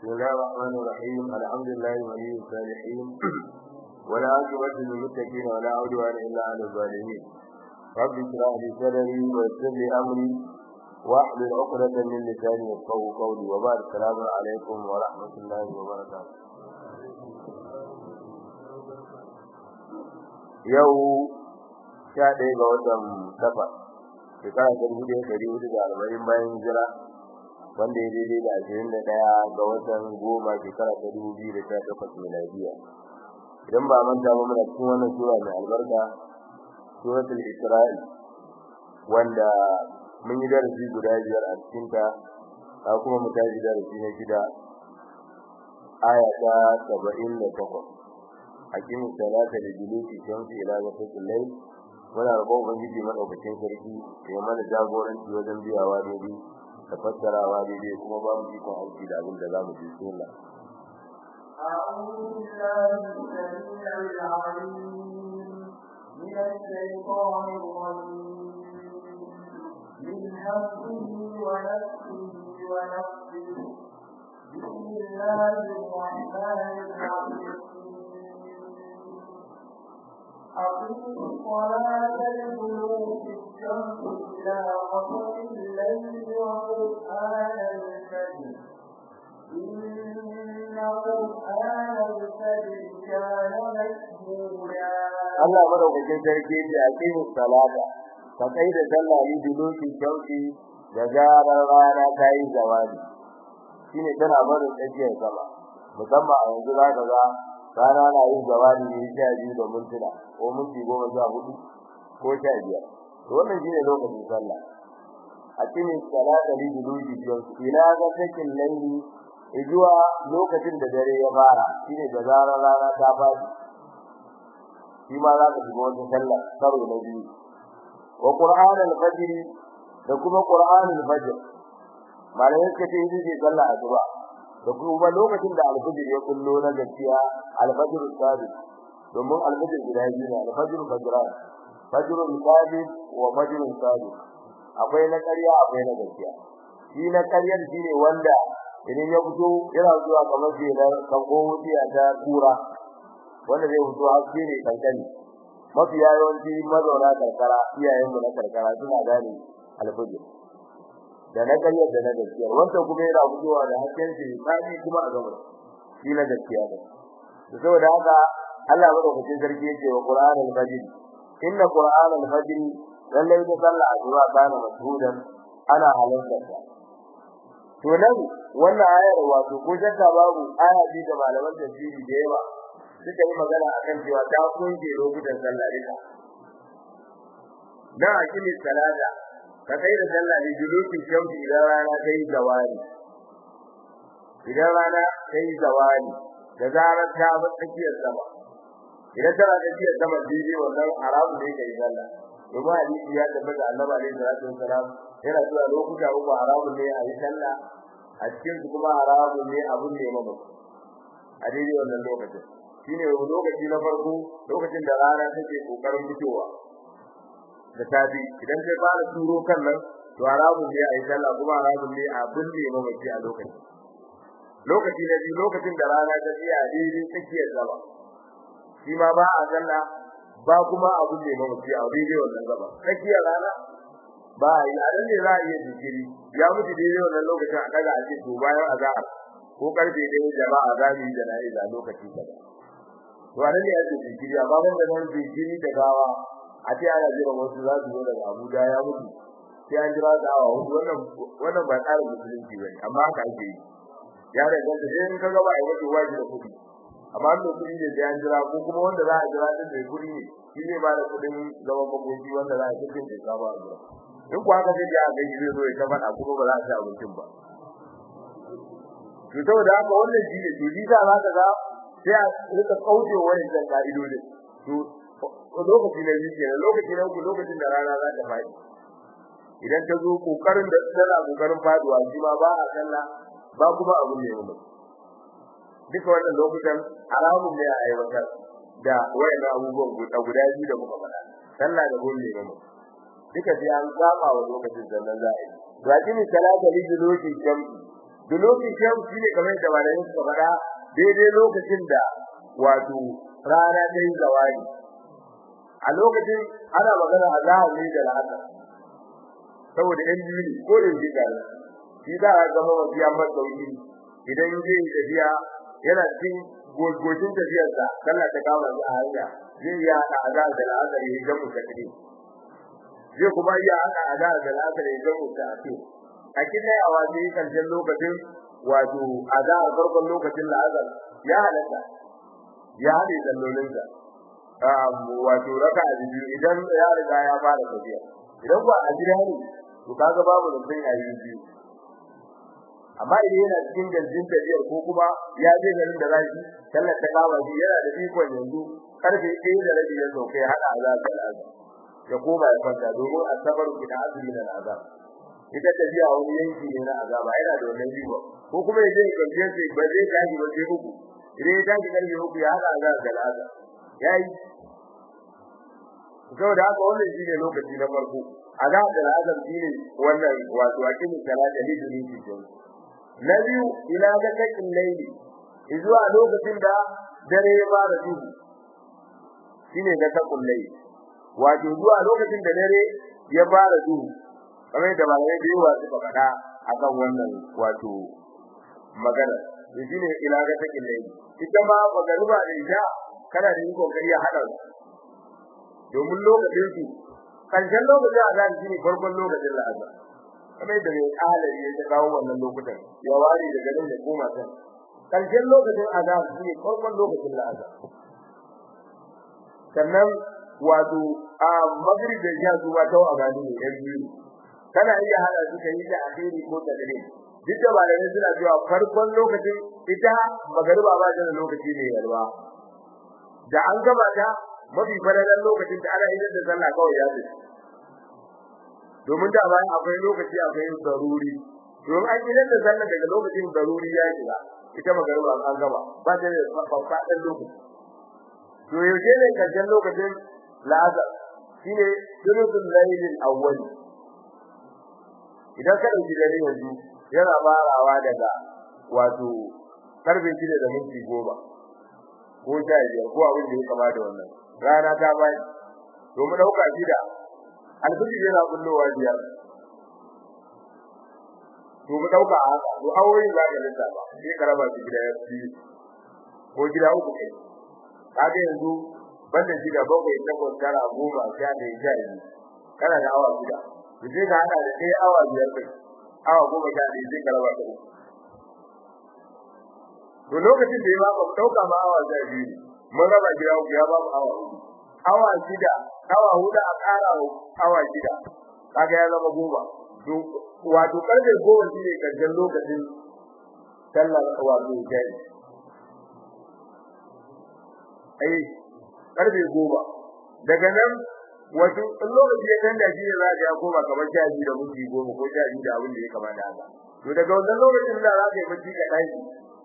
بسم الله الرحمن الرحيم الحمد لله ولي الصالحين ولا عاقبة للمتقين ولا عدوان إلا على الظالمين رب اشرح لي صدري ويسر لي أمري واحلل عقدة من لساني يفقهوا قولي وبعد السلام عليكم ورحمة الله وبركاته yau sha ɗaya ga watan safa shekara ta dubu ɗaya ɗari hudu da arba'in bayan hijira wanda ya daidai da ashirin da ɗaya ga watan goma shekara ta dubu biyu da sha takwas miladiya idan ba manta ba muna cikin wannan sura mai albarka suratul isra'i wanda mun yi darasi guda biyar a cikinta a kuma mu tashi darasi na shida aya ta saba'in da takwas hakimin salata da julusi shamsi ila ghasaqil layl muna roƙon ubangiji madaukakin sarki ya mana jagoranci wajen biyawa daidai da fassarawa daidai kuma ba mu ikon aiki da abin da za mu ji sunna أعوذ بالله السميع العليم من الشيطان الرجيم من همه ونفسه ونفسه بسم الله الرحمن الرحيم أقم الصلاة لدلوك الشمس إلى غسق الليل وقرآن الفجر إن قرآن الفجر كان مشهودا Allah madaukakin sarki ya aqimu salata ka kai da sallah ni duluki shauki da zarar rana ta yi zawali shine tana barin tsakiyar sama musamman a yanzu za ka ga rana na yin zawali ne sha biyu da mintuna ko minti goma sha hudu ko sha biyar to wannan shine lokacin sallah aqimu salata li duluki shauki ila ga sakin laili zuwa lokacin da dare ya fara shine da zarar rana ta fadi shi ma za ka shiga wata sallah karo na biyu wa qur'an al-fajr da kuma qur'an al-fajr malai suka ce yi ce sallah asuba da kuma lokacin da al-fajr ya kullo na gaskiya al-fajr sadiq domin al-fajr guda biyu ne al-fajr fajran fajr sadiq wa fajr sadiq akwai na ƙarya akwai na gaskiya shi na ƙaryar shine wanda idan ya fito yana zuwa kamar jelar kango wuciya ta kura wanda zai fito haske ne kankani mafi yawanci mazauna karkara iyayenmu na karkara suna gane alfajir da na ƙaryar da na gaskiya wanda kuma yana fitowa da hasken shi tsani kuma a gaba shi na gaskiya ne saboda haka Allah madaukakin sarki yake wa Qur'an al-Fajr inna Qur'an al-Fajr lallai da sallah azura kana mashhudan ana halarta to nan wannan ayar wato ko shakka babu aya bi da malaman tafsiri da yawa suka yi magana akan cewa ta kunje lokutan sallah duka dan akimi salata ka kai da sallah ne julukin shamsi idan rana ta yi zawali idan rana ta yi zawali da zarar ta bar tsakiyar sama idan tana tsakiyar sama daidai wannan haramu ne kai sallah domin hadisi ya tabbata annabi alaihi salatu wasalam yana cewa lokuta uku haramun ne a yi sallah a cikin su kuma haramun ne abun ne mamu a daidai wannan lokacin shine lokaci na farko lokacin da rana take kokarin fitowa da tafi idan sai fara turo kan nan to haramun ne a yi sallah kuma haramun ne a binne mamaci a lokacin lokaci na biyu lokacin da rana ta tsaya daidai tsakiyar gaba shi ma ba a sallah ba kuma a binne mamaci a daidai wannan gaba tsakiyar rana ba a yi a nan ne za a iya jikiri ya mutu daidai wannan lokacin a daga a ce to bayan azahar ko karfe ɗaya jama'a za mu yi jana'iza lokaci kaza to a nan ne ake jikiri amma ban da nan jikiri da gawa a ce ana jira wasu za su zo daga Abuja ya mutu sai an jira da awa hudu wannan wannan ba tsarin musulunci bane amma haka ake yi ya da ganta sai in kaga ba ai wato waji da kudi amma an kudi ne sai an jira ko kuma wanda za a jira din da kudi ne shi ne ba da kudin zaman makoki wanda za a tafi da saba a jira in ku haka sai ya ga shi zai zo ya ta faɗa kuma ba za a ci abincin ba to saboda haka wannan shi ne to ji za ka ga sai a rika kauce wani da ka'idodin to lokaci na biyu kenan lokaci na uku lokacin da rana za ta faɗi idan ta zo kokarin da tana kokarin faduwa shi ma ba a sallah ba kuma abun ne mu duka wannan lokutan haramun ne a aiwatar da wayannan abubuwan guda guda biyu da muka faɗa sallah da golle ne mu duka sai an saba wa lokacin sannan za a yi lakini salata li duluki shamsi dulukin sham shine kamar da malamin suka faɗa daidai lokacin da wato rana ta yi zawali a lokacin ana magana a zahiri da al'asar saboda yan biyu ne ko da shi gari shi za a zama wasu ya masa sauki idan zai yi tafiya yana cikin gogocin tafiyarsa sallah ta kama shi a hanya zai iya haɗa azahar da al'asar ya yi jamu takri zai kuma iya haɗa azahar da al'asar ya yi jamu ta'asir a kidai a waje karshen lokacin wato azahar farkon lokacin la'azar ya halatta ya haɗe sallolinsa wato raka a biyu idan ya riga ya fara tafiya idan ba a gida ne to kaga babu da sai ayi biyu amma idan yana cikin galjin tafiyar ko kuma ya je garin da zai sallar ta kama shi yana da ikon yanzu karfe 1 da rabi ya sauke hada azab da azab ya koma ya kwanta domin asabar ki da azumi da azab ita tafiya wani yanki ne na azaba yana da wannan riba ko kuma ya je galjin sai ba zai tashi ba sai uku idan ya tashi karfe uku ya hada azab da azab yayi saboda haka wannan shine lokaci na farko azab da azab shine wannan wato akimin salata ne da yake jin na biyu ila ga kakin laili zuwa lokacin da dare ya fara duhu shine ga kakun laili wato zuwa lokacin da dare ya fara duhu kamar da malamai da yawa suka faɗa akan wannan wato magana shine ila ga kakin laili ita ma magariba da isha kana da yin kokari ya hada domin lokacin su karshen lokacin azan shine farkon lokacin la'azan kamar da mai alari ya ta kawo wannan lokutan ya ware daga nan da koma can karshen lokacin azan shine farkon lokacin la'azan sannan wato a magrib da ya zuwa ta a gani ne yan biyu kana iya hada su kai da akhiri ko tadri duk da malamai suna cewa farkon lokacin ita magariba ba ta da lokaci ne yalwa da an gaba ta mafi fadalan lokacin da ana idan da sallah kawai ya tafi domin da bayan akwai lokaci akwai daruri domin an idan da sallah daga lokacin daruri ya shiga ita magariba an gaba ba ta da fafadan lokaci to yaushe ne karshen lokacin la'azar shine sulutul laylil awwal idan ka dauki dare yanzu yana farawa daga wato karfe 6 da minti 10 ko sha biyar ko abin da ya kama da wannan rana ta bai to mu dauka shida alfiji yana kullowa biyar to mu dauka haka to awoyin za ka lissa ba sai ka raba shi gida biyu ko gida uku kai kaga yanzu banda shida bakwai takwas tara goma sha da sha biyu kana da awa shida to sai ka hada da ɗaya awa biyar kai awa goma sha ɗaya sai ka raba ta uku to lokacin da ya ba mu dauka ma awa sha biyu mun raba gida uku ya ba mu awa uku awa shida awa huda a ƙara awa shida kaga ya zama goma to wato karfe goma shine karshen lokacin sallar wato jari ai karfe goma daga nan wato lokaci ya tanda shi ne za ka ya koma kamar sha biyu da minti goma ko sha biyu da abin da ya kamata haka to daga wannan lokacin da za ka yi bacci ka tashi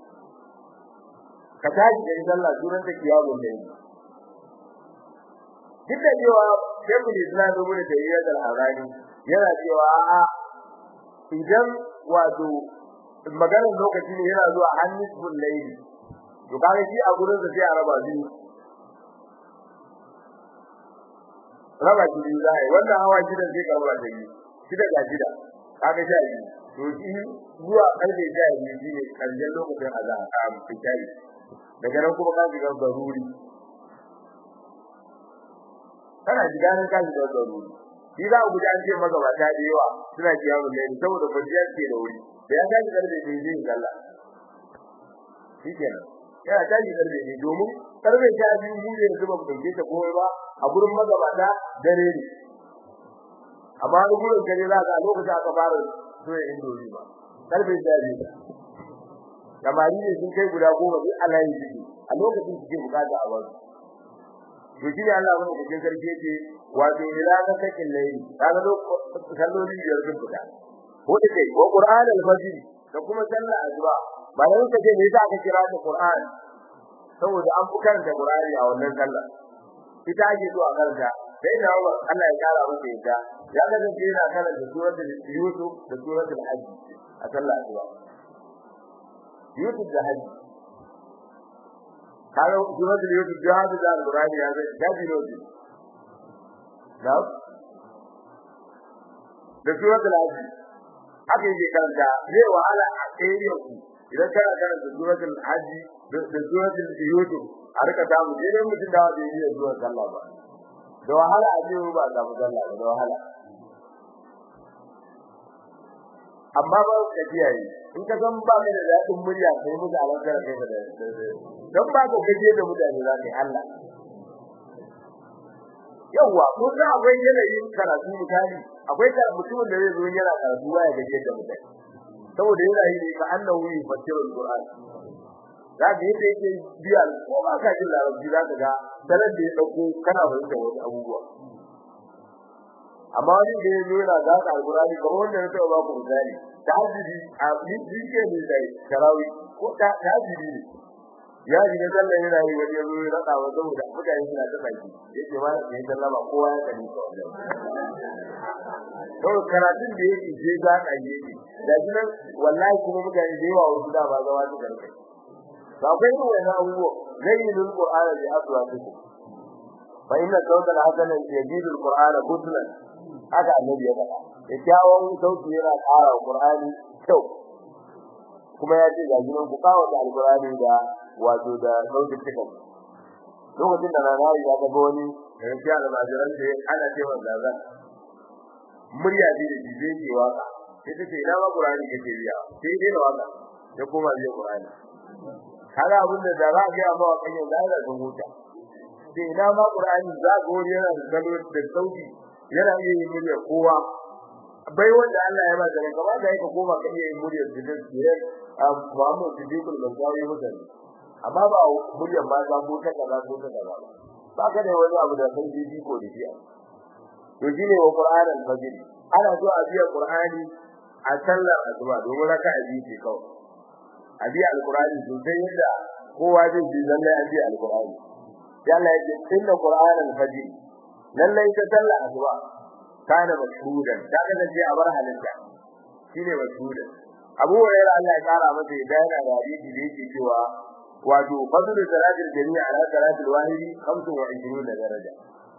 ka tashi da sallah duran ta kiyamu ne duk da cewa shekul islam ibn tayyiyyah al-harani yana cewa a idan wato maganar lokaci ne yana zuwa hannisbul layli to kaga shi a gurin da sai a raba biyu raba shi biyu zai wannan hawa shida sai ka raba da biyu shida ga shida kaga sha biyu to shi zuwa karfe sha biyu shine karshen lokacin azan a fitari daga nan kuma ka shiga zaruri kana shiga nan ka shiga zaruri shi za ku ji an ce magabata da yawa suna kiyamun laili saboda kwanciya ke da wuri da ya tashi karfe da zai yi sallah shi kenan yana tashi karfe ne domin karfe sha biyu mu ne yanzu ba mu ɗauke ta komai ba a gurin magabata dare ne amma wani gurin kare za ka a lokacin aka fara soya indomi ba karfe sha biyu samari ne sun kai guda goma duk Allah ya jiki a lokacin suke bukata a wasu to shi ne Allah wani cikin sarki yake wato ila ka sakin laili kaga lokacin salloli biyar sun fita ko da kai ko Qur'an al-Fajr da kuma sallar azba ba da ka ce me yasa aka kira ta Qur'an saboda an fi karanta Qur'ani a wannan sallar ita ake so a karanta sai da Allah ya kara masa ita ya ga da yana karanta suratul Yusuf da suratul Hajj a sallar azba yusuf da haji kaga suratul yusuf da haji da alqur'ani ya zai daji ne na da suratul haji haka yake karanta zai wahala a area ku idan kana karanta suratul haji da suratul yusuf a rika samu sai dai mutum da wanda yake zuwa sallah ba da wahala a jiyo ba samu sallah ba da wahala amma ba ka kiyaye in ka san ba ka da dadin murya sai mu da alaƙar kai da dan ba ka kaje da mutane za ka Allah yawa ko za akwai yanayin karatu misali akwai da mutumin da zai zo yana karatu ba ya gaje da mutane saboda yana yi ne ka annahu yufassiru alquran za ka yadda yake biya ko ba ka jin larabci za ka ga sanan da ya dauko kana fahimta wasu abubuwa amma wani da ya zo yana za ka alqurani kamar wanda ya taɓa ba ku misali tajiri a yake ne dai karawi ko ta tajiri ne ya ji da sallah yana yi wani yazo ya raka wa saboda mutane suna ta baki yake ma da sai sallama kowa ya kani ko to karatun da yake je za ka yi yake da kuma wallahi kuma mutane da yawa wasu da ba zawa su karkai ba kai ne wannan abubuwa zayyinul qur'ana bi aswatikum fa inna sawta al-hasana yajidu al-qur'ana husnan haka annabi ya faɗa kyakkyawan sauti yana ƙara Qur'ani kyau kuma ya ce ga gidan ku kawo da Al-Qur'ani da wato da sautin cikin lokacin da rana ya ga wani da ya da majiran da ana cewa zaza murya ce da jibe ke waka sai ta ce ina ma Qur'ani kake biya sai dai da waka ya koma biya Qur'ani kaga abin da za a ga ma wakan yau da da huta sai ina ma Qur'ani za ga wani yana da salo da sauti yana iya yin murya kowa bai wanda Allah ya ba da gaba da yake koma kan yin murya da da Muhammad Siddiqul Bazawi mutan amma ba muryar ba za ko ta kaza ko ta kaza ba ka da wani abu da san jiji ko da shi to shine wa Qur'an al-Fajr ana so a biya Qur'ani a sallar asuba domin raka a biye kawai a biya al-Qur'ani sosai yadda kowa zai ji lallai a biya al-Qur'ani ya Allah ya ce inna Qur'an al-Fajr lallai ta sallar asuba kana mashhudan da kaga sai a bar halinta shine mashhudan Abu Hurairah Allah ya kara masa da yana da hadisi da yake cewa wato fadlu salatil jami'a ala salatil wahidi 25 daraja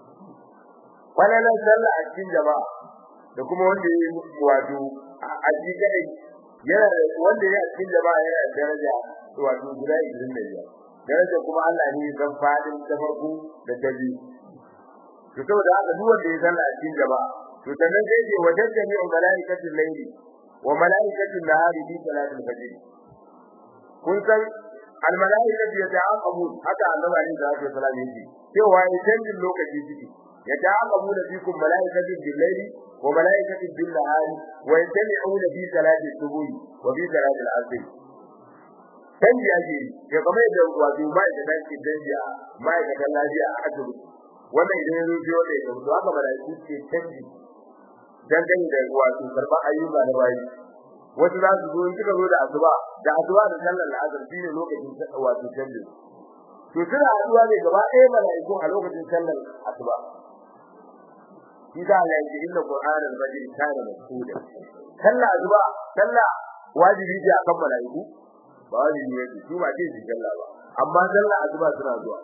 wannan sallah a cikin jama'a da kuma wanda ya wato a cikin yana wanda ya cikin jama'a yana da daraja wato guda 25 daraja kuma Allah ne ya san fadin ta farko da ta biyu to saboda haka duk wanda ya sallah a cikin jama'a to sannan sai ce wajen jami'u malaikatul layli wa malaikatul nahari bi salatul fajr kun san al malaikatu yata'aqabu haka annabi alaihi salatu wasallam yake cewa ya canjin lokaci ciki yata'aqabu da fikum malaikatu bil layli wa malaikatu bil nahari wa yajma'una fi salati subuhi wa fi salati al asr canji ake ya kamar da wato mai da dace canji a mai da lafiya a asibiti wannan idan ya zo biyo da ya to haka malaiku ce canji dangane da wato karba ayyuka na bayi wasu za su zo in kika zo da asuba da asuba da sallar asar shine lokacin wato canji to suna haduwa ne gaba ɗaya malaiku a lokacin sallar asuba idan Allah ya ji inna qur'an al-fajr kana mashhuda sallar asuba sallah wajibi ce akan malaiku ba wajibi ne su ba ce su sallah ba amma sallar asuba suna zuwa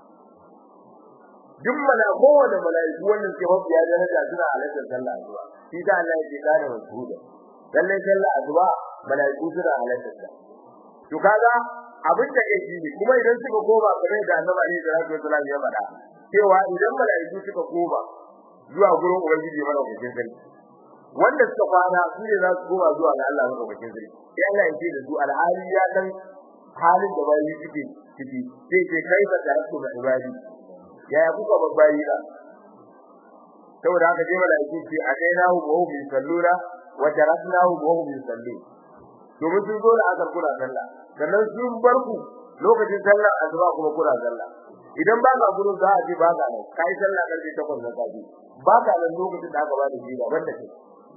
duk malaiku da malaiku wannan ke mafi ya daraja suna halartar sallah asuba shi da Allah ya kana mashhuda lalle sallah asuba malaiku suna halartar ta to kaga abin da yake ne kuma idan suka koma kamar da Annabi Ali da Rasul sallallahu alaihi wasallam cewa idan malaiku suka koma zuwa gurin ubangiji mana cikin sarki wanda suka kwana su ne za su koma zuwa ga Allah mana cikin sarki sai Allah ya ce da su alhali ya san halin da bayi suke ciki sai ce kai ba da rasu da ibadi yaya kuka babbayi da saboda haka je malaiku ce a kai nahu wa hum yusalluna wa taraknahu wa hum yusallun domin sun zo da asar kula sallah sannan sun bar ku lokacin sallar asuba kuma kula sallah idan ba ka gurin za a je ba ka nan kai sallah karfe 8 na safi ba ka nan lokacin da aka ba da jira banda ke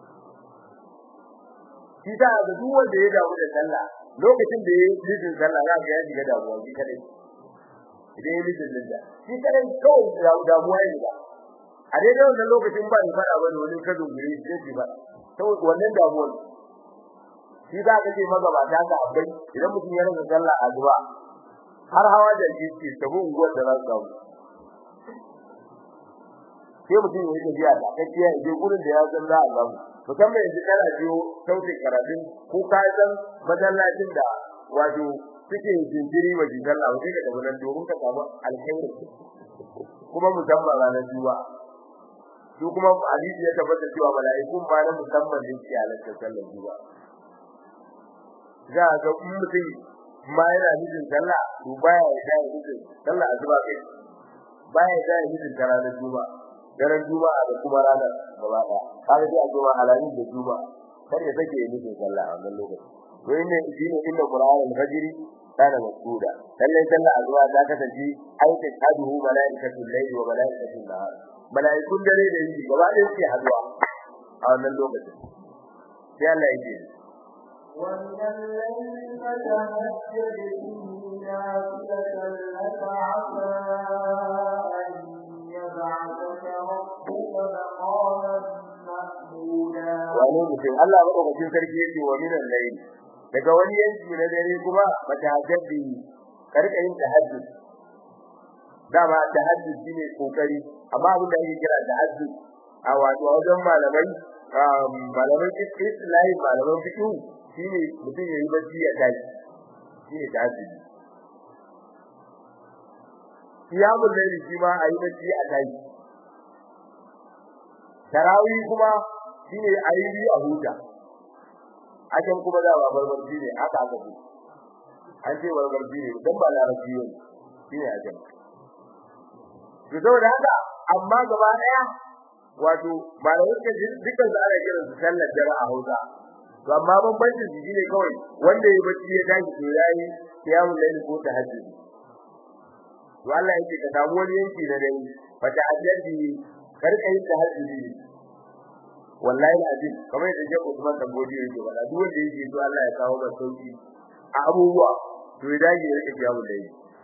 shi da ga duk wanda ya dawo da sallah lokacin da ya yi jin sallah za ka ya shiga damuwa shi kadai idan ya yi jin da shi kadai kawai damuwa ya ba a daidai wannan lokacin ba ni fada ba da wani ka dogare shi sai ba saboda wannan damuwar shi za ka ce magabata ka abai idan mutum ya rasa sallah azuba har hawa da shi ce tabu unguwar da za su samu sai mutum ya yi tafiya da kakkiya ya je gurin da ya san za a samu musamman yanzu kana biyo sautin karatun ko ka san masallacin da wato suke jinkiri wa jinkar Allah sai ka tafi nan domin ka samu alkhairi kuma musamman ranar juma'a su kuma hadisi ya tabbata cewa mala'ikun ba na musamman ne ke halartar sallar juma'a za ga mutum ma yana nufin sallah to baya ya da nufin sallah azuba kai baya ya da nufin ranar juma'a daren juma'a da kuma ranar gaba daya kaga sai a juma'a alamin da juma'a kar ya take nufin sallah a wannan lokaci to inne shine inda qur'anul fajr kana masduda lallai sallah azuba ta kasance aikin haduhu malaikatul layli wa malaikatul nahar malaikun dare da yini gaba ɗaya suke haduwa a wannan lokacin sai Allah ya ce ومن الليل فتهجد به نافلة لك عسى أن يبعثك ربك مقاما محمودا wani mutum Allah madaukakin sarki yake wa minan layl daga wani yanki na dare kuma fatahajjudi karka yin tahajjud dama tahajjud shine kokari amma abin da ake kira tahajjud a wato wajen malamai malaman islahi malaman fiqh shine mutum yayi bacci ya tashi shine tahajjud qiyamul layl shi ma ayi bacci a tashi tarawih kuma shine ayi bi a huta akan kuma da babar barci ne aka aka ce an ce babar barci ne dan ba larabci ne shine akan to saboda haka amma gaba daya wato malamai suka ji dukkan su ana kiran su sallar dare a Hausa to amma bambancin su shine kawai wanda ya bacci ya tashi to yayi qiyamul layl ko tahajjud to Allah yake ka samu wani yanki na dare fa tahajjudi karka yin tahajjudi wallahi azim kamar yadda Sheikh Usman Dambodi yake faɗa duk wanda yake so Allah ya kawo masa sauki a abubuwa to ya dage ya rike qiyamul layl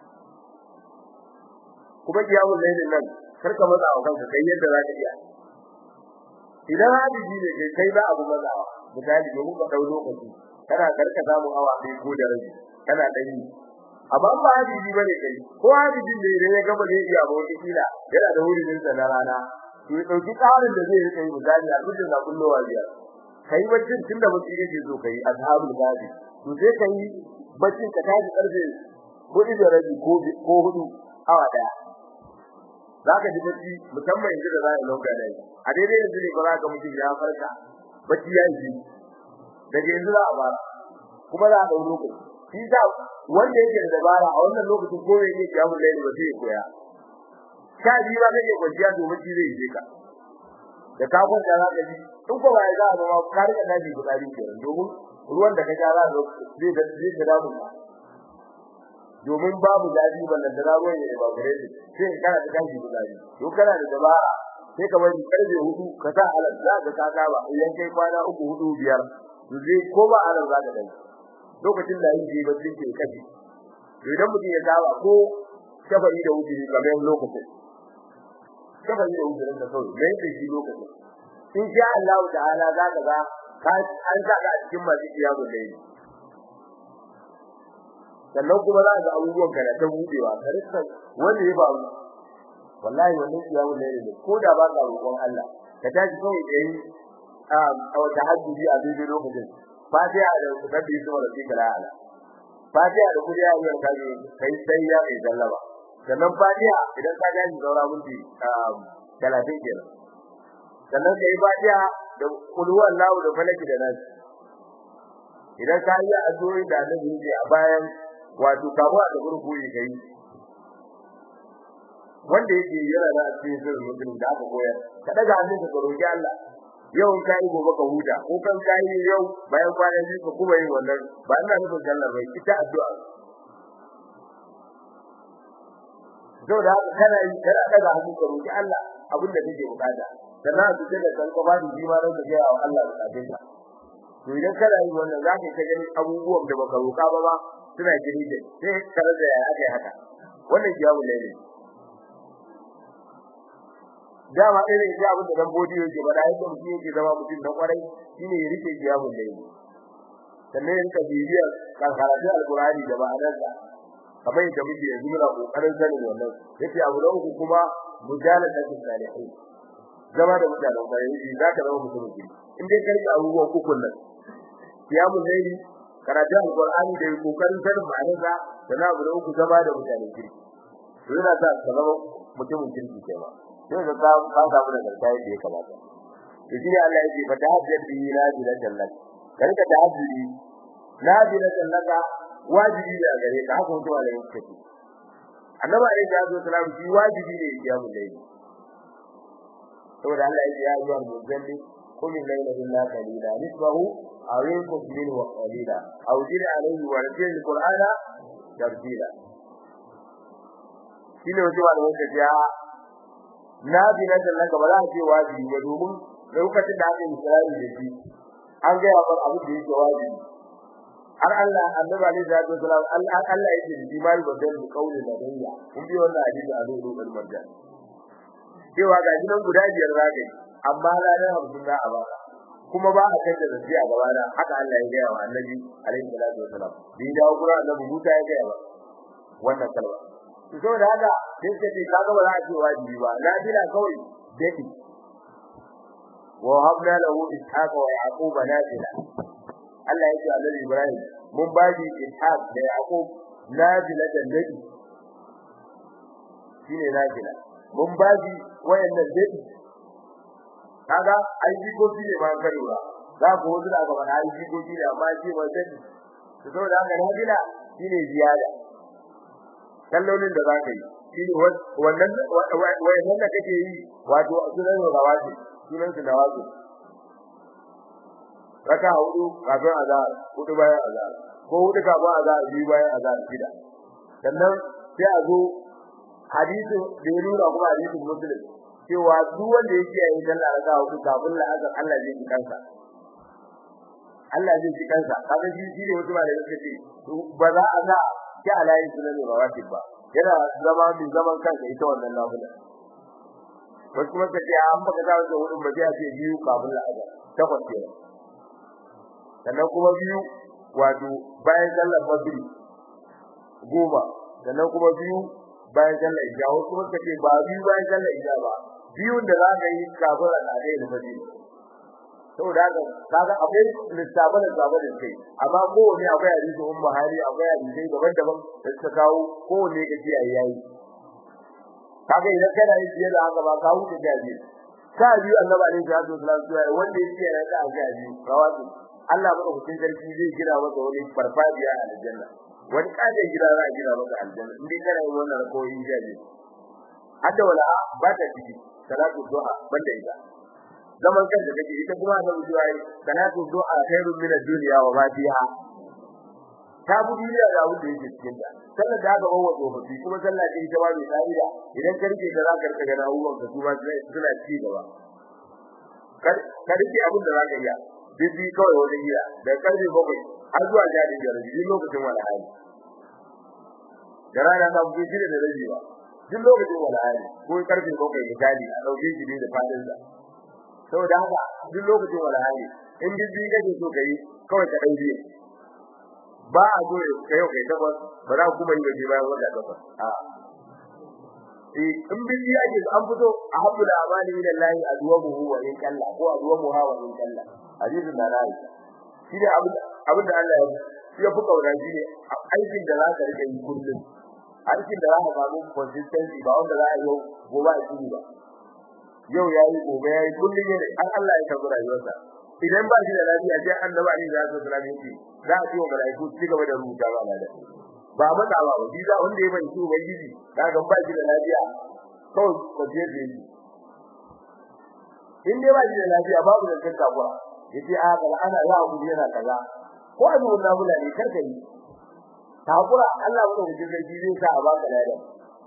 kuma qiyamul layl nan karka matsa wa kanka kai yadda zaka iya idan hadiji ne kai kai za abu matsawa misali domin ka dau lokaci kana karka samu awa ɗaya ko da rabi kana dan yi amma ba hadiji bane kai ko hadiji ne idan ya gaba zai iya ba wata kila yana da wurin sa na rana to ya dauki tsarin da zai rika yi misali a dukkan da kullowa biya kai baccin tunda mutum yake so kai ashabul gadi to sai kai baccin ka tashi karfe hudu da rabi ko ko hudu awa daya zaka ji bacci musamman yanzu da zai lauka dai a daidai yanzu ne ba za ka mutum ya farka bacci ya yi daga yanzu za a fara kuma za a dau lokaci shi sa wanda yake da dabara a wannan lokacin ko yake kiyamun laili ba sai ya koya sha biyu ba zai kwanciya domin shi zai yi ka da ka kwanta za ka ji in ko bai za a zama ka rika daji gudari ke domin ruwan da ka sha za ka zai da zai da damu domin babu daji ballan da ruwan ya ba gare shi sai kana da daji gudari to kana da dabara sai ka bari karfe hudu ka sa alal za ka ka saba idan kai kwana uku hudu biyar to zai ko ba alal za ka dai lokacin da yake bacci ke kafi idan mutum ya saba ko shafari da wuce kamar lokacin kafa yi da uzurin da kawai mai da shi lokacin in sha Allah ta'ala za ka ga an sa ka a cikin masu kiyamu da yi sannan kuma za ka ga abubuwan ka da ta budewa ka rika wanda ya faru wallahi wannan kiyamu da yi ko da ba ka roƙon Allah ka tashi kawai da yi a wata hajji a daidai lokacin fatiha da sabbi su wala fi kala ala fatiha da kuriya ya kaje kai sai ya kai sallama sannan fatiha idan ka ga ni zaura minti 30 kenan sannan kai fatiha da kul huwallahu da falaki da nas idan ka yi addu'o'i da annabi ne a bayan wato kawo da gurguri kai wanda yake yana da cikin sirrin mutum da aka koyar ka daga hannun ka roki Allah yau in kai gobe ka huta ko kan kai yau bayan kwana biyu ka kuma yin wannan ba ina nufin sallar bai ita addu'a Zau da haka kana yi kana daga hannu ka roki Allah abin da kake bukata sannan su ce da kan ka bani jima ran da ga wa Allah bukatun ka to idan kana yi wannan za ka gani abubuwan da baka roka ba ba suna gini da sai tare da ya aka haka wannan jawu ne dama irin ya abin da dan bodi yake ba da yadda mutum yake zama mutum na kwarai shine ya rike jawu ne sannan ka bibiya kan karatu alqur'ani da ma'anarsa kamar yadda muke yanzu muna kokarin sanin wannan yace abu da uku kuma mujaladatu salihin zama da mutanen bayan shi zaka zama mutum ne in dai karki abubuwan uku nan qiyamul layli karatu alqur'ani da kokarin sanin ma'anarsa sannan abu da uku zama da mutanen kirki to yana sa ka zama mutumin kirki kenan sai ka ka ka samu da garkai da ya kamata to shi ne Allah yake fa tahajjud bi la jannat karka tahajjudi la jannat wajibi ne a gare ka haka mutum da yake ce annabi alayhi salatu wasalam shi wajibi ne ya kiyamu layli saboda Allah ya ya yi muzalli qul layla illa qalila nisbahu aw yanqus minhu qalila aw zid alayhi wa ratil alqur'ana tartila shine wato wanda wanda ya na bi na da laka ba za a ce wajibi ba domin lokacin da aka yi Isra'i da shi an ga ya bar abu da yake wajibi har Allah annabi alaihi salatu wasalam Allah Allah yake ji mai badan da kaulin da danya kun bi wannan hadisi a zuwa rubul marjan cewa ga gidan guda biyar zaka amma ranar hamsin za a baka kuma ba a kai da zaki a gaba da haka Allah ya gaya wa annabi alaihi salatu wasalam bi da gura annabi Musa ya gaya ba wannan kalma to saboda haka sai ka ce kaga ba za a ce wajibi ba na dila kawai dai wa habna lahu ishaqa wa yaquba nafila Allah yake Annabi Ibrahim mun baji Ishaq da Yaqub nafila da nabi shine nafila mun baji wayannan dadi kaga ai jikoki ne ba karewa za ku wuce da gaba ai jikoki ne amma shi ba dadi to saboda haka nafila shine ziyada kallolin da zaka yi shine wannan wayannan da kake yi wato sunan rawati sunan su nawazi raka hudu kafin azhar hudu bayan azhar ko hudu kafin azhar biyu bayan azhar shida sannan sai a zo hadisin da ya nuna kuma hadisin muslim cewa duk wanda yake yin sallah raka hudu kafin la'azar Allah zai ji kansa Allah zai ji kansa kaga shi shi ne wasu ba da yake ce ba za a sa ki alayin sunan rawatib ba yana zama mai zaman kansa ita wannan nafila wasu kuma kace an baka da wannan hudun ba sai a ce biyu kafin la'azar takwas kenan sannan kuma biyu wato bayan sallar maghrib goma sannan kuma biyu bayan sallar isha wasu kuma kace ba biyu bayan sallar isha ba biyun da za ka yi kafin al'adai da maghrib saboda haka kaga akwai lissafa da zaba da kai amma kowane akwai hadisi um Buhari akwai hadisi daban-daban da suka kawo kowane ka ji ayi yayi kaga idan kana yi fiye da haka ba ka huce gaji ka biyu annabi alaihi salatu wasallam wanda yake yana da gaji rawati Allah ba ku cikin sarki zai gina maka wani farfadiya a aljanna wani kaje gida za a gina maka aljanna indai kana yin wannan rakoyi gaji hadda wala ba ta ciki salatu duha banda ita zaman kan da kake ita kuma annabi cewa salatu du'a khairun min ad-dunya wa ma fiha ta bu duniya da abin da yake cikin ta sallar da aka bawa tsofaffi kuma sallah ce ita ba mai tsariya idan ka rike da zaka rika gana abubuwan ka kuma suna ci gaba ka rike abin da zaka iya bibi kawai wajen gida da karfe bakwai har zuwa jadi da rabi lokacin wala hali da rana ta buge shi da rabi ba duk lokacin wala hali ko karfe bakwai misali a dauke shi da fadin sa saboda haka duk lokacin wala hali in bibi kake so kai kawai ka dauke ba a so kai kai tabbas ba za ku mai gaji bayan wata tabbas a eh in bibi ake an fito a habbu da amali min Allah adwamuhu wa in kalla ko adwamuhu wa in kalla hadisin da rai shi ne abin abin da Allah ya ya fi kaura shi ne aikin da za ka rike yi kullum aikin da za ka samu consistency ba wanda za a yi gobe a cikin ba yau yayi gobe yayi kullum ne an Allah ya tabbata rayuwarsa idan ba shi da lafiya sai annabi Ali ya zo da yake za a ce wa malaiku ci gaba da rubuta ba da ba mata ba shi da wanda ya bai shi ubangiji kaga ba shi da lafiya kawai ba je da yi in dai ba shi da lafiya babu da kanka kuwa yace a ga ana ya ku yana kaza ko a zuwa nabula ne karka yi takura Allah ba da sarki zai sa a baka lafiya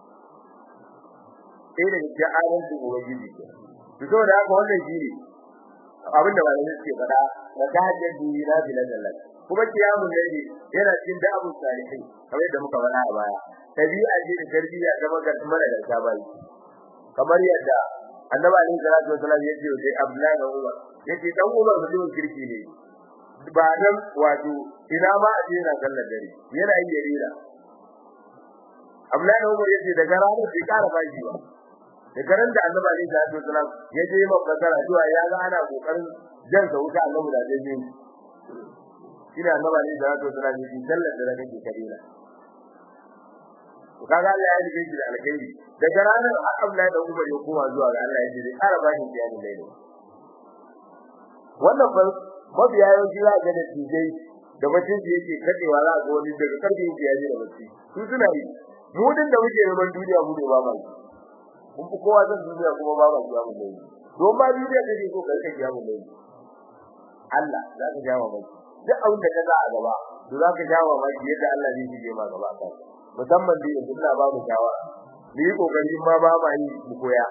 sai da ke adalci ubangiji to saboda haka wannan shi ne abin da malamai suke faɗa da tahajjud bi na bilallah kuma kiyamun layli yana cikin da'abun salihin kamar yadda muka faɗa a baya tabi'a ce da tarbiyya ta maka mara da sabai kamar yadda annabi alaihi salatu wasallam ya ce sai abdullahi da umar yace dan umar mutum kirki ne ba dan wato ina ma a jira sallar dare yana yi yarira Abdullahi Umar yace daga ranar bai ƙara bashi ba daga ran da Annabi Ali sallallahu alaihi wasallam ya je mabakara zuwa ya ga ana kokarin jan sa wuta Annabi da zai yi ina Annabi Ali sallallahu alaihi wasallam yace sallar dare kake kabila kaga Allah ya rike shi da alkhairi daga ranar Abdullahi da Umar ya koma zuwa ga Allah ya ce zai ƙara bashi biyani laili wannan fa mabiya yawanci za ga da tijai da mutum da yake kadewa za ga wani daga karfe yake yaji da bacci su suna yi mu din da muke neman duniya mu ne ba ba mun fi kowa zan duniya kuma ba ba ya mu ne don ba duniya kake so kai kake ya mu ne Allah za ka jawo ba duk abin da ka za a gaba to za ka jawo ba yadda Allah zai shige ma gaba ka musamman da yanzu ina ba mu shawara ni yi kokari ma ba ma yi mu koya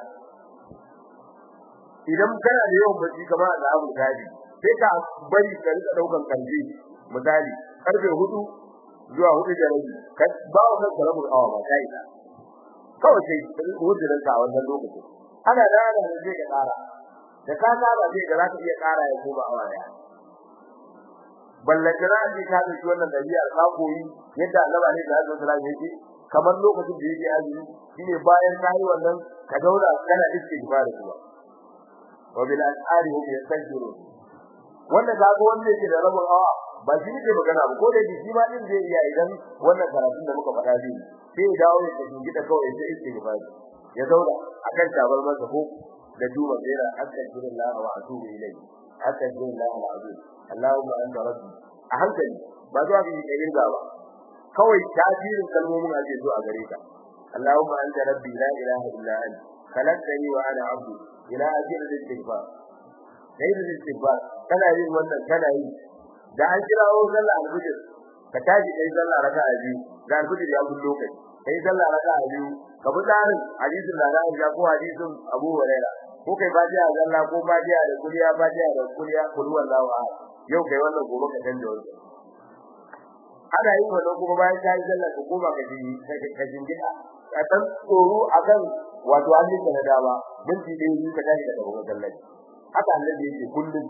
idan kana da yawan bacci kamar da Abu Dhabi sai ka bari ka rika daukan kalbi misali karfe 4 zuwa 4 da rabi ka ba wa kanka rabu awa ba kai da kawai sai hudurin ka wannan lokacin ana da ana da zai ka kara da ka saba sai da zaka iya kara ya koma awa daya ballan da ji ka da wannan dabi'a ka koyi yadda Allah ne da Allah sallallahu alaihi kamar lokacin da yake azumi shine bayan kai wannan ka daura kana istighfar kuma wa bil asari hum yastaghfirun wannan kaga wanda yake da rabon awa ba shi ne magana ba ko da shi ma din zai iya idan wannan karatun da muka faɗa zai sai ya dawo ya tafi gida kawai sai istighfar ya zauna akan tabar masa ko da duba zaira astaghfirullah wa atubu ilayhi astaghfirullah wa atubu Allahumma anta rabbi a hankali ba zuwa ga yin gaba kawai tasirin kalmomin ake zo a gare ka Allahumma anta rabbi la ilaha illa anta khalaqtani wa ana abdu ila ajil al-istighfar kai da istighfar kana yin wannan kana yi da an kirawo sallah al-fajr ka tashi kai sallah raka'a biyu da al-fajr ya bullo kai kai sallah raka'a biyu ka bi tsarin hadisin da za a ko hadisin Abu Hurairah ko kai fatiha zalla ko fatiha da kuliya fatiha da kuliya kul wallahu ahad yau kai wannan gobe ka canja wannan ana yin wannan kuma bayan kai sallah ka koma ka ji ka jingina ka san tsoro akan wato an yi na dama minti ɗaya biyu ka tashi daga gaban sallah haka annabi yake kullum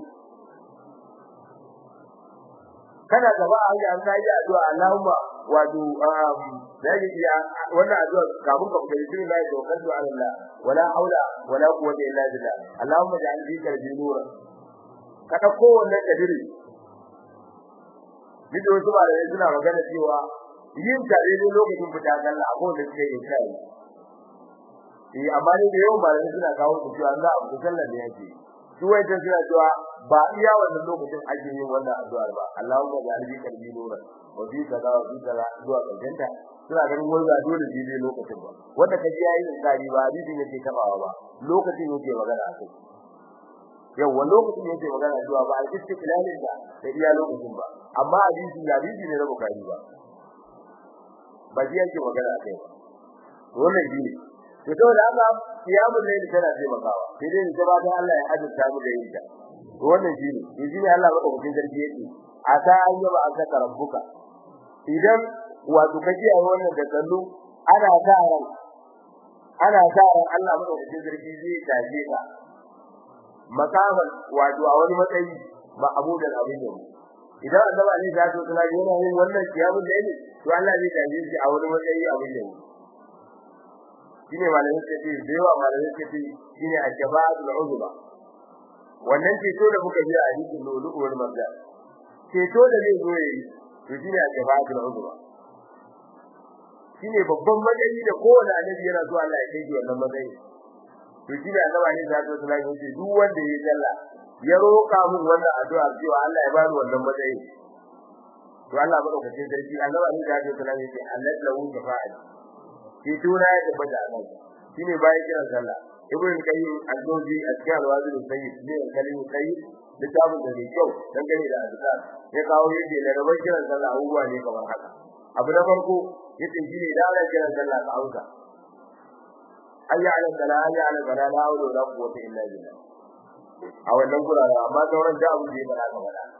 kana gaba a hanya an kai addu'a Allahumma wato da yake ya wannan addu'a kafin ka fita cikin layi to kaddu ala Allah wala haula wala quwwata illa billah Allahumma ja'al fi qalbi nura ka dauko wannan kadiri Bidiyo wasu malamai suna magana cewa yin tare ne lokacin fita sallah a kowace suke yin kai eh amma ne da yawan malamai suna kawo su cewa za a fita sallah ne yake su wai ta suna cewa ba iya wannan lokacin ake yin wannan addu'ar ba Allahumma ja'al fi qalbi nura wa fi kaza wa fi kaza zuwa kanta suna ganin wanda dole shi ne lokacin ba wanda ka ji yayin tsari ba hadisi ne ke tabawa ba lokacin yake magana a kai yawa lokacin yake magana zuwa ba al-istiqlalin da da iya lokacin ba amma hadisi ya hadisi ne na bukari ba ba shi yake magana a kai ba wannan shi ne to to da haka kiyamul layl tana taimakawa sai dai da ba Allah ya azurta mu da yin ta to wannan shi ne to shi ne Allah madaukakin sarki yake asa an yaba an saka rabbuka idan wato kaji a wannan da kallo ana sa ran ana sa ran Allah madaukakin sarki zai taje ka makaman wato a wani matsayi ba abudan abin yau idan annabi Ali ya zo tana yana yin wannan kiyamul layl to Allah zai taje shi a wani matsayi abin yau shine malamin ce ce dewa malamin ce ce shine al-jabaatul uzba wannan ceto da muka ji a hadisin lulu wal marja ceto da zai zo yi to shine al-jabaatul uzba shine babban matsayi da kowane annabi yana so Allah ya kai shi wannan matsayi to shine annabi ne da Allah ya ce duk wanda ya sallah ya roka mun wannan addu'a cewa Allah ya bani wannan matsayi to Allah madaukakin sarki annabi ne da Allah ya ce Allah lahu shafa'a shi tura ya tabbata nan shine bayan kiran sallah ibn qayyim al-jawzi a-cikin al-wazir sayyid ne kalimu sayyid littafin da ne kyau dan gane da azkar ya kawo yake da rabar kiran sallah abubuwa ne kamar haka abu na farko yace shine da ana kiran sallah ka auka ayya ala salat ayya ala salat la hawla wala quwwata illa billah a wannan gurara amma sauran da abu da ya fara ka fada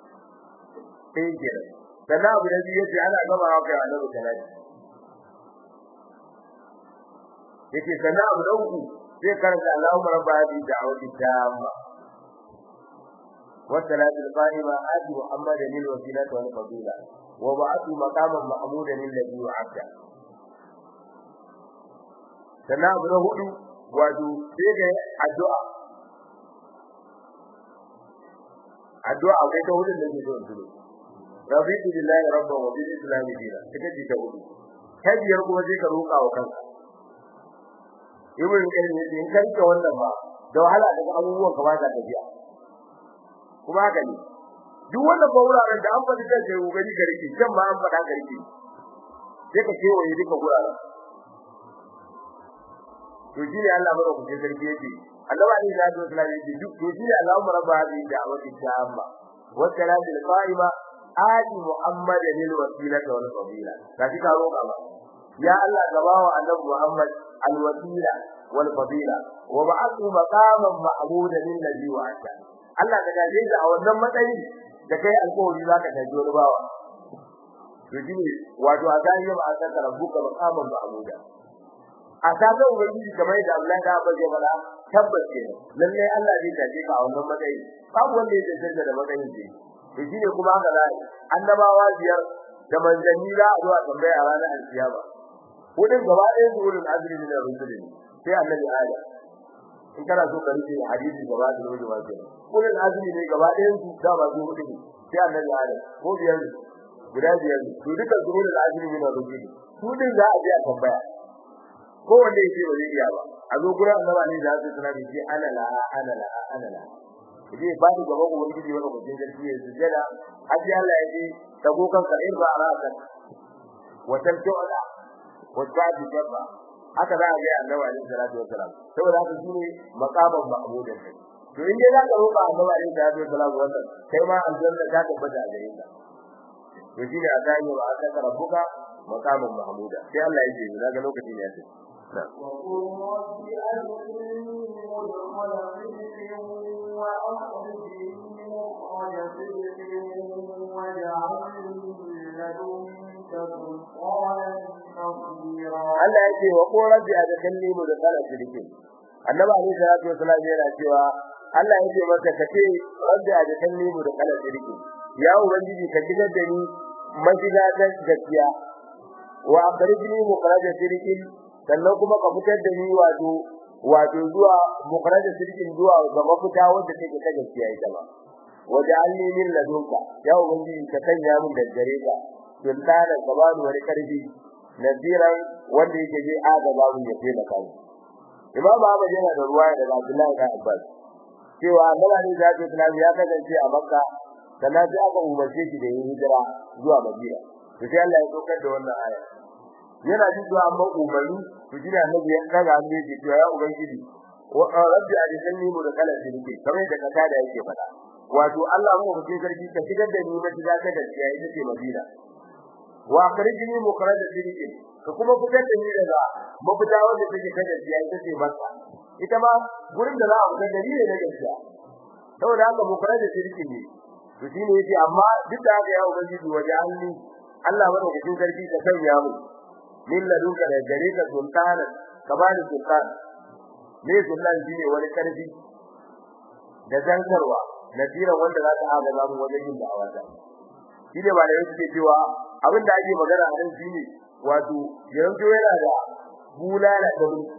sai kenan sannan abu da yace ana gama haka a nan salati yake sana abu da uku sai karanta Allahumma rabba hadhihi da'wati tamma والصلاة القائمة آت محمدا الوسيلة والفضيلة وبعثه مقاما محمودا الذي وعده sannan abu na hudu wato sai ga addu'a addu'a akwai ta hudu da ke zuwa tudu rabitu billahi rabban wa bil islam dina take ji ta hudu ta biyar kuma sai ka roƙa wa kanka ibn qayyim ne in kanka wannan ba da wahala daga abubuwan ka ba ta tafiya kuma haka ne duk wannan ba wuraren da an faɗi kan sai gari gari ke kan ma an faɗa gari ke sai ka ce wani duka wuraren to shi ne Allah mara kuke sarki yake Allah ne da Allah sallallahu alaihi duk to shi ne Allah mara ba da da'awati tamma wa salatul qa'ima ati muhammadan lil wasilati wal fadila kaji ka roƙa ba ya Allah gabawa annabi muhammad al wasila wal fadila wa ba'athu maqaman mahmudan lil ladhi wa'ata Allah ka gaje da a wannan matsayi da kai alƙawari zaka tafi wani bawa to shi ne wato a zahiri ba a saka rabbuka maqaman mahmudan a kaga ubangiji kamar da Allah da ba zai fada tabbas ke lalle Allah zai tafi ka a wannan matsayi babu wanda ya tantance da matsayin shi to shine kuma haka zai annabawa biyar da manzanni za a zo a tambaya a ranar alkiyama kudin gaba ɗaya su wurin azri min ar-rusul sai annabi Adam in kana so ka rike hadisi gaba da rubutu ba kenan kudin azri ne gaba ɗayan su da ba su hudu sai annabi Adam ko biyar guda biyar to duka su wurin azri min ar-rusul su din za a je a tambaya ko wanda yake ba zai iya ba a zo gurin annaba ne da zai tsara shi ana la ana la ana la idan ba ni gaba ko wani wanda ko jinjin shi ya sujada hadi Allah ya ji dago kan ka irba ra'atan wa tantu'ala wa ta'di jabba haka za a ga annaba ne sallallahu alaihi wasallam saboda haka shine maqaman mahmudan kai to in dai za ka roƙa annaba ne sallallahu alaihi wasallam wannan kai ma aljanna ta tabbata a gare ka to shine a gane wa aka rabbuka maqaman mahmuda sai Allah ya ce daga lokaci ne ya ce وقل رب أدخلني مدخل صدق وأخرجني مخرج صدق واجعلني من لدنك سلطانا نصيرا Allah ya ce wa ko rabbi adkhilni mudkhala sidqin annabi alayhi salatu wasallam yana cewa Allah ya ce masa kace rabbi adkhilni mudkhala sidqin ya ubangiji ka shigar da ni mashiga ta gaskiya wa akhrijni mukhraja sidqin sannan kuma ka fitar da ni wato wato zuwa mukhraja sidqin zuwa ga mafita wanda take ta gaskiya ita ba waja'alni min ladunka ya ubangiji ka sanya min da gare ka sultana gabanu wani karfi nadiran wanda yake je aga babu ya fi maka Imam Ahmad yana da ruwaya daga Abdullahi ibn Abbas cewa Annabi ne zai Islam ya kasance a Makka sannan sai aka umarce shi da yin hijira zuwa Madina to sai Allah ya saukar da wannan aya yana jin zuwa amma umarni to jira Annabi ya kaga hannu yake cewa ya ubangiji wa rabbi ajinni mu da kala shirki kamar da kaka da yake faɗa wato Allah mu mutum sarki ka shigar da ni na shiga ta gaskiya ita ce Madina wa akhrijni mukhraj shirki ka kuma fitar da ni daga mafita wanda take ta gaskiya ita ce Makka ita ma gurin da za a fitar da ni ne na gaskiya saboda haka mukhraj shirki ne to shine yace amma duk da haka ya ubangiji waje anni Allah madaukakin sarki ka sanya mu min ladunka da gare ka sultana ka bani sultan ne sultan shine wani karfi da zankarwa nasira wanda za ta haga zamu wajen yin da'awa ta shine ba da yake cewa abin da ake magana a nan shine wato yanzu yana da bulala da mulki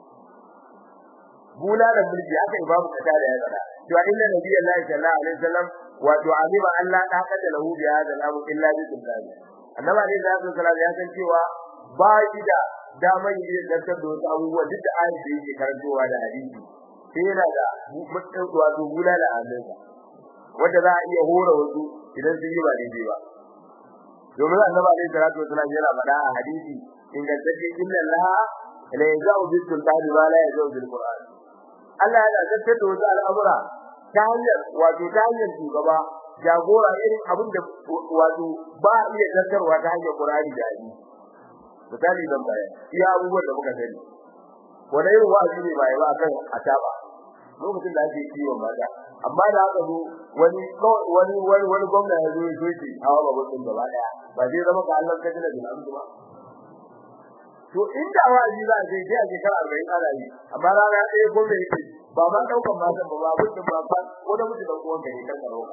bulala mulki aka ibabu kata da ya tsara cewa inna nabiyullahi sallallahu alaihi wasallam wato alima Allah ta kada lahu bi hada al-amr illa bi sultan annabi alaihi wasallam ya san cewa ba shi da damar yin dantar da wasu abubuwa duk da ayin da yake karantowa da hadisi sai yana da mutum wato bulala a hannunsa wanda za a iya hora wasu idan sun yi ba daidai ba domin annabi alaihi salatu wasallam yana faɗa a hadisi ingantacce inna allaha la yazau bil sultani ma la yazau bil qur'an Allah yana zartar da wasu al'amura ta hanyar wato ta hanyar shugaba jagora irin abin da wato ba a iya zartarwa ta hanyar qur'ani da hadisi misali zan bayar iya abubuwan da muka sani wani irin wa'azi ne bai ba kan ataba lokacin da ake kiwon mata amma da haka zo wani wani wani wani gwamna ya zo ya soke hawa babban din gaba daya ba zai zama ka Allah ka jira da ba to inda wa'azi za a je sai a shekara 40 ana yi amma rana ɗaya gwamna yake ba ma daukan matan ba ba mutum ba ba ko da mutum dan uwan gari kan karo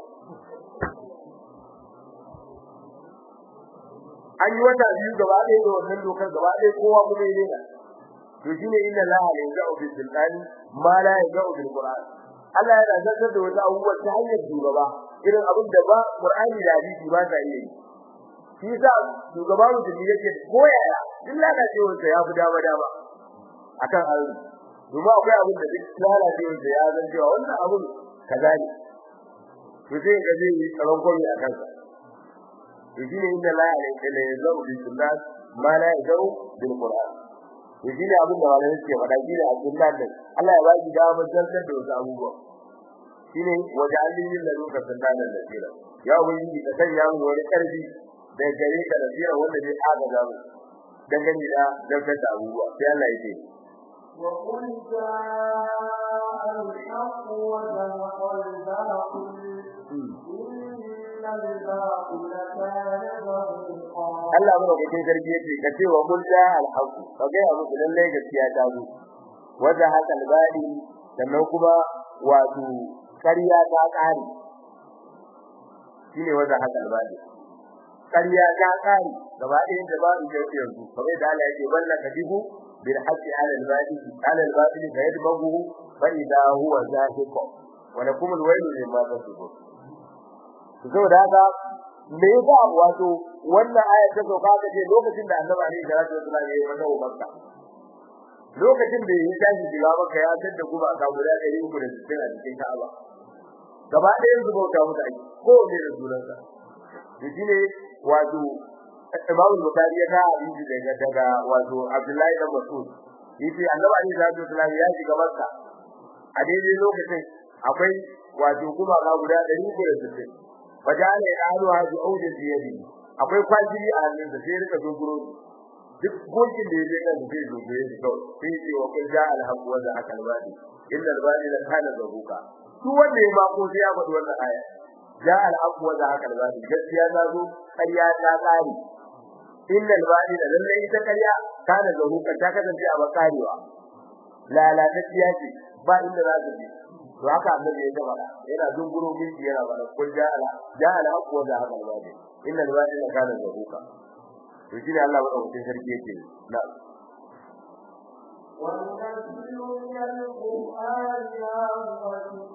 an yi wata biyu gaba ɗaya da wannan dokar gaba ɗaya kowa kuma yi ne to shine inna laha la ya'u bil sultani ma la ya'u bil qur'an Allah yana zartar da wata abubuwa ta hanyar shugaba irin abin da ba qur'ani da hadisi ba ta iya yi shi yasa shugaba mutum yake koyaya duk lalacewar sa ya fi dama dama akan aure kuma akwai abin da duk lalacewar sa ya zan cewa wannan abin kaza ne to sai ga zai yi tsaron gobe a kansa to shine inda la ilaha illa huwa bil sunnah ma la ya'u bil qur'an to shine abin da malamai suke faɗa shine a sunnan din Allah ya ba shi dama zartar da wasu abubuwa shine waja'alni min ladunka sunnanan nasira ya ubangiji ka sanya mu wani karfi da gare ka da tsira wanda zai agaza mu dangane da zartar da abubuwa sai Allah ya ce وقل جاء الحق وزهق الباطل إن الباطل كان زهوقا Allah mu da sarki yace ka ce wa kul ja al haqq ka ga abu da lalle gaskiya ta zo wajen hakan badi sannan kuma wato kariya ta kare shine wajen hakan badi kariya ta kare gaba ɗaya da ba su yake yanzu kamar da Allah yake balla kadibu bil haqqi ala al badi ala al badi fa yadbahu fa idha huwa zahiq wa lakum al waylu mimma tasbun saboda haka me yasa wato wannan aya ta sauka ta ce lokacin da Annabi alaihi salatu wasallam ya yi masa umarka lokacin da ya tashi shiga maka ya tada kuma aka guda 360 a cikin Ka'aba gaba ɗayan su bauta musu aiki ko ne da sunansa to shine wato Imam Bukhari ya ka hadisi daga daga wato Abdullahi ibn Mas'ud yace Annabi alaihi salatu wasallam ya shiga Makka a daidai lokacin akwai wato kuma ga guda 360 wajale qalu hadu audi biyadi akwai kwajiri a hannun da sai rika dogoro duk gokin da yake kan sai zo sai shi kawai sai ce wa kun ja al haqq wa za akal badi illa al badi la kana zabuka su wanda ya ba ko sai ya faɗi wannan aya ja al haqq wa za akal badi gaskiya ta zo ƙarya ta tsari illa al badi da lalle ita ƙarya kana zabuka ta kasance a bakarewa lalatacciya ce ba inda za ta je to haka annabi ya gaba yana dunguro miki yana bada kun ja'ala ja'ala aqwa da haka alwadi inna alwadi la kana zahuka to shi ne Allah ba dauke sarki yake na وننزل من القرآن ما هو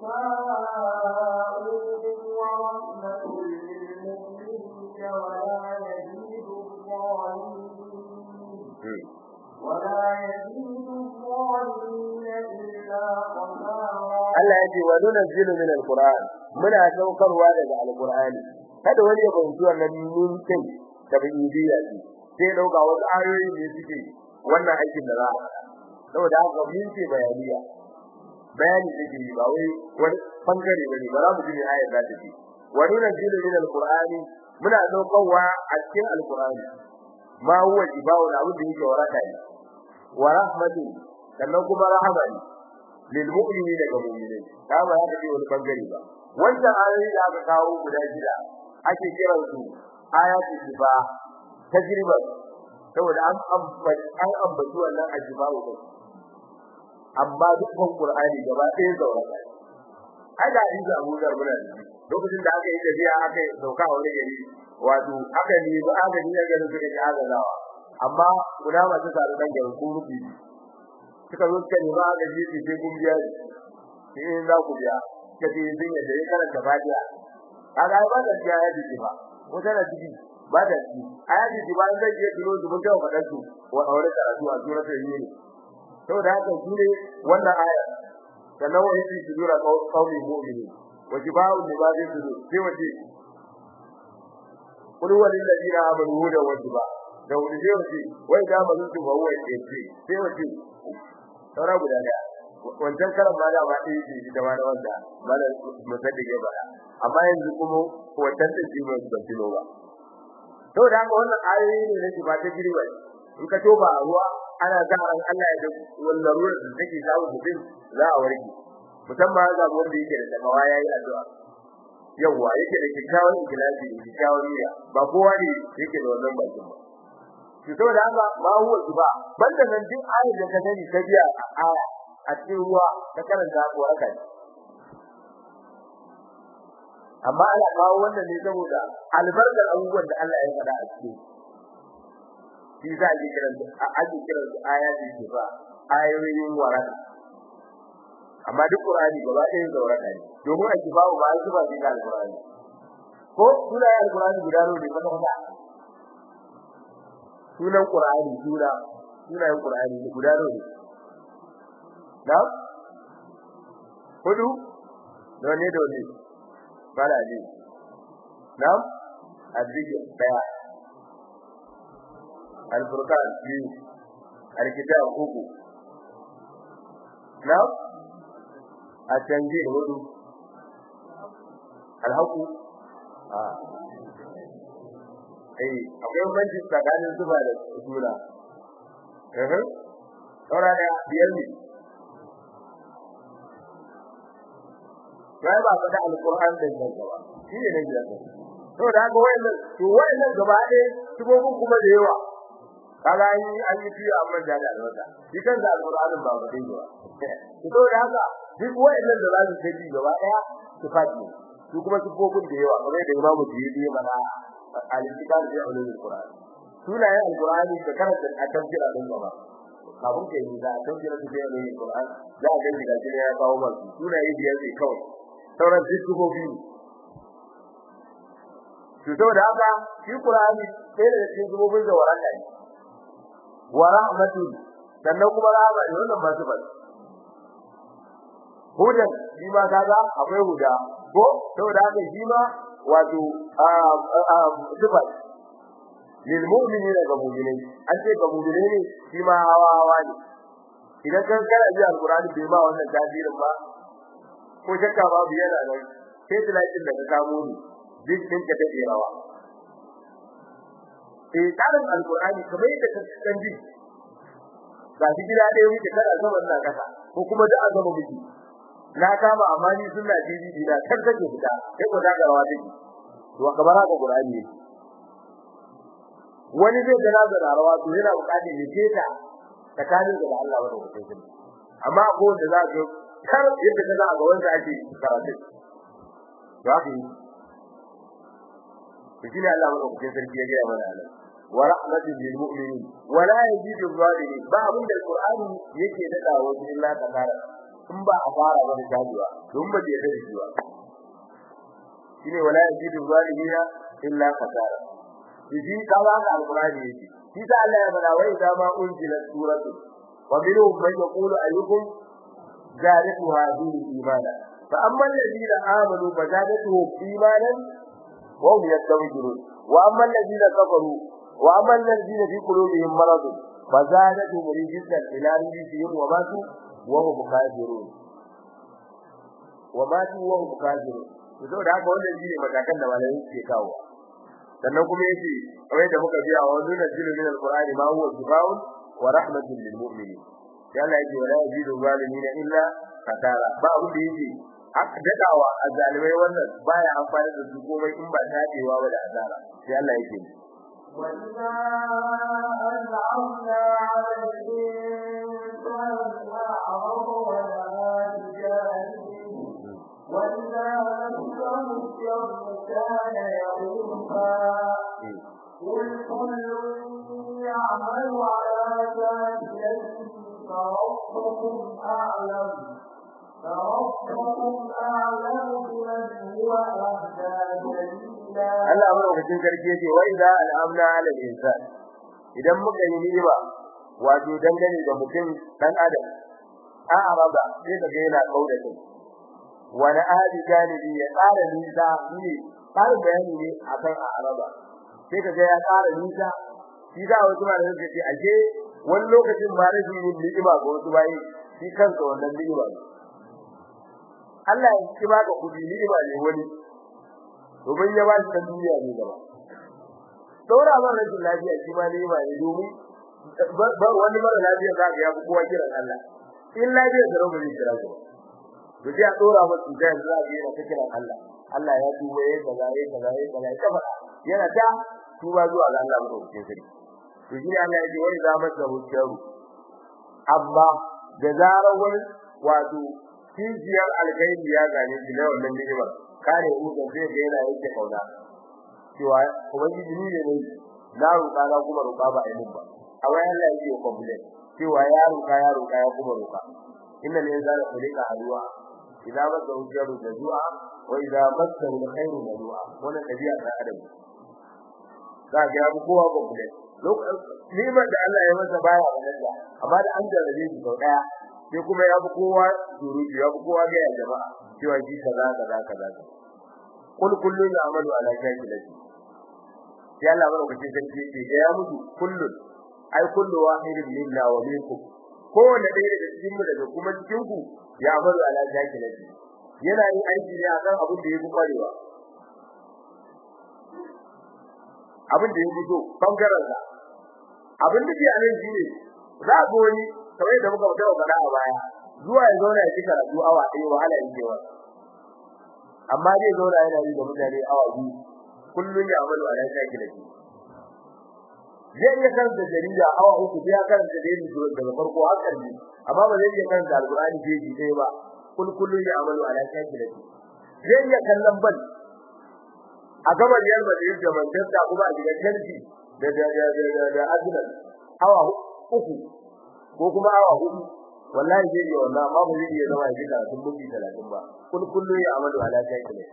شفاء ورحمة للمؤمنين ولا يزيد الظالمين ولا يزيد الظالمين إلا خسارا Allah ya ce wa nunzilu min alquran muna saukarwa daga alqurani kada wani ya fahimci wannan mun kai da bidiya ce sai dauka wasu ayoyi ne suke wannan aikin da za a saboda haka mun ce bayaniya bayani da yi ba wai wani bangare bane ba za mu ji ayar da take wa nunzilu min alqurani muna saukarwa a cikin alqurani ma huwa jibawu da abin da yake waraka ne wa rahmatu sannan kuma rahama ne lil mu'minina ga mu'minai ta ba ya ce wani bangare ba wannan ayoyi da aka kawo guda shida ake kiran su ayatu shifa tajriba saboda an ambaci an ambaci wannan ajiba ko amma dukkan qur'ani gaba ɗaya zaura ai da hadisi Abu Dawud muna da lokacin da aka yi tafiya aka sauka a wani gari wato aka ne ba aka ne garin suka ji azalawa amma guda masu tare dan garin ko rubi suka zo suka nemi agaji su sai kun biya sai za ku biya kace sun yadda ya karanta fatiha kaga ba da biya ya ji ba ko tana ciki ba da ciki aya ji ba zai je duro su mun tawo fadan su wa aure karatu a suratul yunus saboda haka shi ne wannan aya sannan wa yake su dura kauli mu'mini wa jiba'u libadi su sai wace kullu walil ladina amanu hudan wa jiba'u da wani zai wace wai da mazun su ba wai ce sai wace saura guda daya wancan karan ma da ba ta yi da ma da wanda ba da musaddige ba amma yanzu kuma wancan da shi ba su tilo ba to da haka wannan ayoyi ne nake ba ta girba in ka toba a ruwa ana sa ran Allah ya da wannan ruwan da take zawo mutum za a warke musamman ga wanda yake da takawa yayi addu'a yawa yake da kikkiawan ikhlasi da kikkiawan niyya ba kowa ne yake da wannan bakin ba to saboda haka ma huwa zuba banda nan duk ayat da ka sani ta biya aya a cikin ruwa ka karanta ko haka ne amma ana kawo wannan ne saboda albarkar abubuwan da Allah ya faɗa a cikin shi za a ji kiran a ake kiran su ayati ce ba ayoyin waraka amma duk Qur'ani gaba ɗaya da waraka ne domin a kifawo ba su ba da Qur'ani ko sunayen Qur'ani guda ne ba ta sunan Qur'ani suna sunayen Qur'ani guda ne da hudu da ne da ne bala ne na azzikir daya al-furqan biyu al-kitab uku na at-tanjil hudu al-haqu ah eh akwai banci tsakanin zuba da sura eh eh saura da biyar ne sai ba fada alquran din nan gaba shi ne ne biyar to da ga wayannan to wayannan gaba ɗaya sibobin kuma da yawa kaga an yi an yi fiye amma da da alwata shi kan da alqur'anin ba wadai ba to da haka duk wayannan da za su tafi gaba ɗaya su fadi su kuma sibobin da yawa kamar da imamu Jiyidi ya mana al-kitab bi ulumul qur'an sunayen alqur'ani da karanta a tafsira din gaba kafin kai yi da tafsira da bi ulumul qur'an za a ga daga cikin ya kawo masu sunaye biyar ne kawai sauran duk sifofi to saboda haka shi qur'ani sai da cikin sifofin da waraka ne wa rahmatu sannan kuma rahama ne wannan ba su ba hudan shi ma kaga akwai huda ko saboda haka shi ma wato sifat lil mu'minina ga mu'minai an ce ga mu'minai ne shi ma hawa hawa ne idan kan kana ji alqur'ani bai ma wannan tasirin ba ko shakka babu yana nan sai tilakin da ka samu ni duk din ka take rawa eh tsarin alqur'ani kamar yadda ka san ji ga shi gida ɗaya muke kada zaman na kasa ko kuma da azama miki na kama amma ni sunna didi dina kar take fita sai ko da garawa take to kamar haka qur'ani wani zai da nazara rawa to yana bukatar ya keta tsakanin da Allah wa mutum amma ko da za ka kar yadda kaza a gaban sa ake karatu to haka yi shi ne Allah wa mutum sarki ya ga mana Allah wa rahmatul lil mu'minin wa la yazidu zalimin ba abin da alqur'ani yake dada wa illa takara in ba a fara ba da jajuwa don ba da yadda shi ba shine wala yazidu zalimin illa kasara shi kaza ga alqur'ani yake shi da Allah ya bada wai da ma unzila suratu wa minhum man yaqulu ayyukum zadatu hadhihi imana fa amma alladhina amanu fa zadatuhum imanan wa hum yastawjirun wa amma alladhina kafaru wa amma alladhina fi qulubihim marad fa zadatuhum rijsan ila rijsihim wa matu wa hum kafirun wa matu wa hum kafirun to da haka wannan shine matakan da malamin ke kawo sannan kuma yace kamar da muka biya wa wannan nazilu min alqur'ani ma huwa shifaa'un wa rahmatun lil mu'minin ya Allah yake wala yazidu zalimin illa katara ba abu da yake aka dadawa azalimai wannan baya amfani da su komai in ba tadewa ba da azara sai Allah yake وَإِذَا أَنْعَمْنَا عَلَى الْإِنسَانِ أَعْرَضَ وَنَأَى بِجَانِبِهِ وَإِذَا مَسَّهُ الشَّرُّ كَانَ يَئُوسًا قُلْ كُلٌّ يَعْمَلُ عَلَى شَاكِلَتِهِ فربكم أعلم فربكم أعلم بمن هو أهدى سبيلا Allah madaukakin sarki yake wa idza al'amna 'ala al-insan idan muka yi ni'ima wato dangane da mutum dan adam a araba sai da ga yana kauda kai wani ahadi janibi ya tsara nisa ne tsara bayani ne akan a araba sai ka ga ya tsara nisa shi da wasu ma da suke ce aje wani lokacin ba rashin yin ni'ima ga wasu bayi shi kansa wannan ni'ima ne Allah ya ci baka kudi ni'ima ne wani domin ya ba shi ta duniya ne gaba saura ban rashin lafiya shi ma ni'ima ne domin ba wani mara lafiya za ka ya fi kowa kiran Allah in lafiya da rabu ne kira gaba to sai a dora masa cuta yanzu za ka yana ta kiran Allah Allah ya tuba yayi kaza yayi kaza yayi kaza ya faɗa yana ta tuba zuwa ga Allah madaukakin sarki to shi Allah ya ce wai za masa hujjaru amma da zarar wani wato kijiyar alkhairi ya gane shi da wannan ni'ima kare mu da zai ga yana yake kauna cewa ubangiji ni ne na roƙa na kuma roƙa ba ai mun ba a wai Allah yake complain cewa ya roƙa ya roƙa ya kuma roƙa inna ne zalika kulika haluwa idan masa hujjaru da du'a wa idan masa alkhairu da du'a wannan dabi'a ta adam za ga abu kowa complain ni'imar da Allah ya masa baya wannan da amma da an jarrabe shi sau daya sai kuma ya bi kowa surutu ya bi kowa ga jama'a cewa shi kaza kaza kaza kul kullu ya'malu ala shakilati sai Allah ba ku cikin sarki ce ya mutu kullu ai kullu wahidin minna wa minkum kowanne ɗaya daga cikin mu daga kuma cikin ku ya amalu ala shakilati yana yin aiki ne akan abin da yake kwarewa abin da yake so bangaren sa abin da ke a nan shine za a wani kamar da muka fara faɗa a baya zuwa ya zauna ya ci karatu awa ɗaya wahala yake wa amma zai zauna yana yi da mutane awa biyu kullun ya amalu ala shakilati zai iya karanta jarida awa uku sai ya karanta dai daga farko har ƙarshe amma ba zai iya karanta alqur'ani jeji ɗaya ba kul kullun ya amalu ala shakilati zai iya kallon bal a gaba Real Madrid da Manchester kuma a gidan Chelsea da da da da da Arsenal awa uku ko kuma awa hudu wallahi zai iya wannan amma ba zai iya zama ya gida sun mutu 30 ba kul kullun ya amalu ala shakilati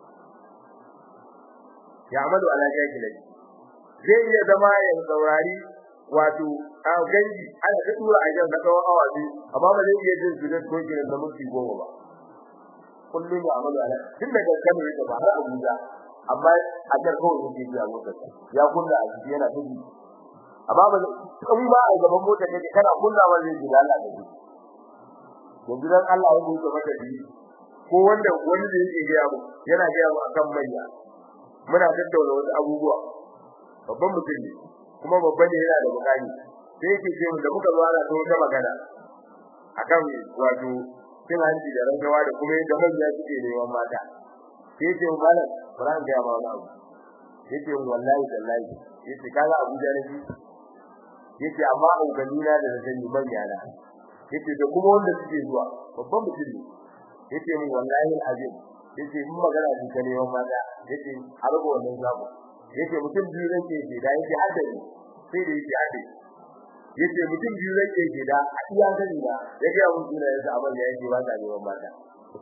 ya amalu ala shakilati zai iya zama ya saurari wato a ganji ana ta tura ajin da kawai awa biyu amma ba zai iya jin zuwa ko gidan da mutu goma ba kullum ya amalu ala tun daga Kano yake ba har Abuja amma a jar kawai yake ji a motar ya kunna a ciki yana tafi amma ba in ba a gaban motar kake kana kunna ba zai ji Allah da shi yanzu dan Allah ya buɗe maka bi ko wanda wani da yake ga mu yana ga mu akan manya muna tattauna wasu abubuwa babban mutum ne kuma babban ne yana da bukani sai yake ce da muka zo ana ta magana akan wato cin hanci da rangawa da kuma yadda manya suke neman mata sai ce malam Quran ga ma wani abu yace wallahi wallahi yace kaga Abuja ne yace amma ubanina da na sani manya na yace da kuma wanda suke zuwa babban mutum ne yace mun wallahi azim yace mun magana shi ta neman mata yace har ga wannan zamu yace mutum biyu nake ke da yake haddari sai da yake haddari yace mutum biyu nake ke da a iya gani da yake mun tuna yasa abin da yake ba ta neman mata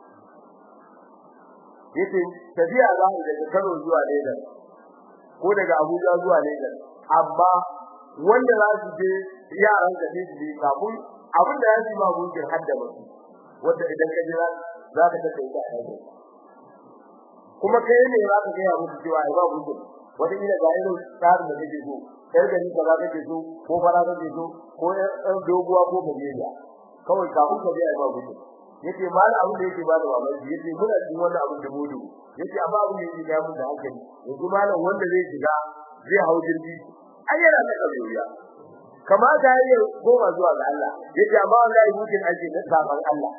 yace tafiya za mu daga Kano zuwa Lagos ko daga Abuja zuwa Lagos amma wanda za su je yaran da ne su kafin abin da ya ji ma gunkin hadda musu wanda idan ka jira za ka ta kai ka aiki kuma kai ne za ka ga musu cewa ai ba gunkin wata ila ga irin tsarin da kake so kai da ni kaza kake so ko fara kake so ko ɗan doguwa ko gajeriya kawai kafin ka je ai ba gunkin yace mal abin da yake bada mamaki yace muna cikin wannan abin da mudu yace amma abin da yake ga mun da hankali yanzu malam wanda zai shiga zai hau jirgi ai yana da kauriya kamata yayi goma zuwa ga Allah yace amma wallahi mutum ake da saban Allah